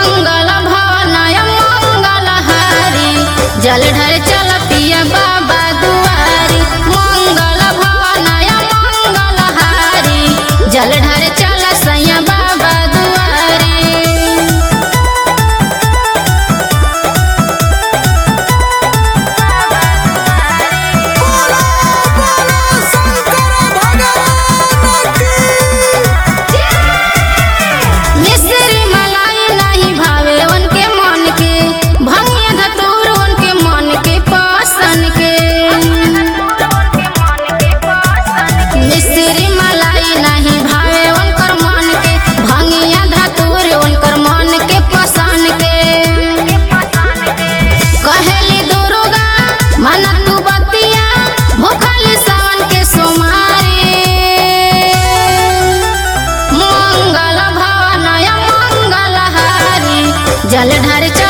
मंगल भवनय मंगल हारी जल ढर चल पिया बाबा दुआरी मंगल भवनय मंगल हारी जल ढर चल सैया बाबा दुआरी मिश्री मलाई नहीं भावे उनके मन के भंगिया धतूर उनके मन के पसन के मिश्री मलाई नहीं भावे उनकर मन के भंगिया धतूर उनकर मन के पसन के कहेली दुर्गा मन तू बतिया भूखली सावन के सोमारी मंगल भवनय मंगल हारी जल ढर